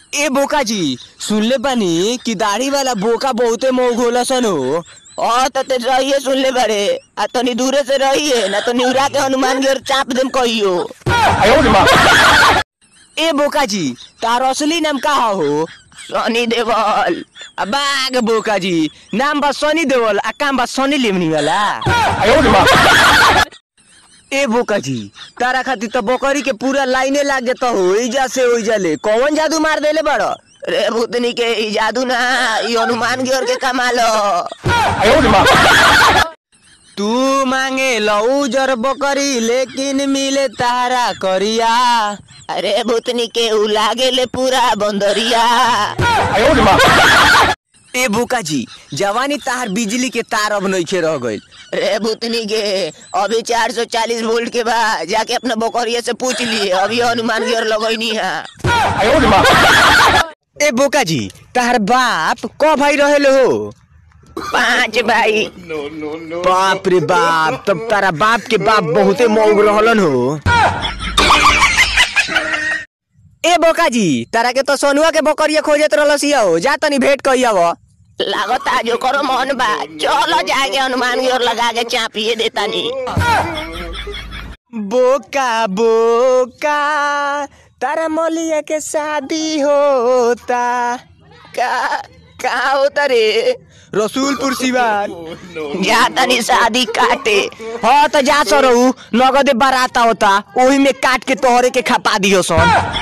ए बोका जी सुनले बानी कि दाढ़ी वाला बोका बहुते मौग होला सन हो और तो ते रहिए सुन ले बड़े आ तनी दूरे से रहिए ना तो निउरा के हनुमान गिर चाप देम कहियो ए बोका जी तार असली नाम का हो सनी देवल आ बाग बोका जी नाम बा सनी देवल आ काम बा सनी लेमनी वाला ए बोका जी तारा खातिर तो बकरी के पूरा लाइने लाग जाता हो इजा से ओइजा ले कौन जादू मार देले बड़ रे भूतनी के ई जादू ना ई हनुमान गिर के कमाल तू मांगे लऊ जर बकरी लेकिन मिले तारा करिया अरे भूतनी के उ लागे ले पूरा बंदरिया ए बोका जी जवानी तार बिजली के तार अब नइखे रह गइल रे भूतनी के अभी 440 वोल्ट के बा जाके अपना बकरिया से पूछ लिए अभी हनुमान गिर लगैनी है ए बोका जी तार बाप क भाई रहेले हो पांच भाई बाप रे बाप तब तारा बाप के बाप बहुते मौग रहलन हो ए बोका जी तारा के तो सोनुआ के बकरिया खोजत रहलसिया हो जा तनी भेंट कइया वो लागता जो करो मन बा चलो जाके हनुमान गिर लगा के चापिए देता नी बोका बोका तारा मलिया के शादी होता का का होता रे रसूलपुर सिवान जा तनी शादी काटे हाँ तो जा सो रहू नगदे बारात होता ओही में काट के तोहरे के खपा दियो सन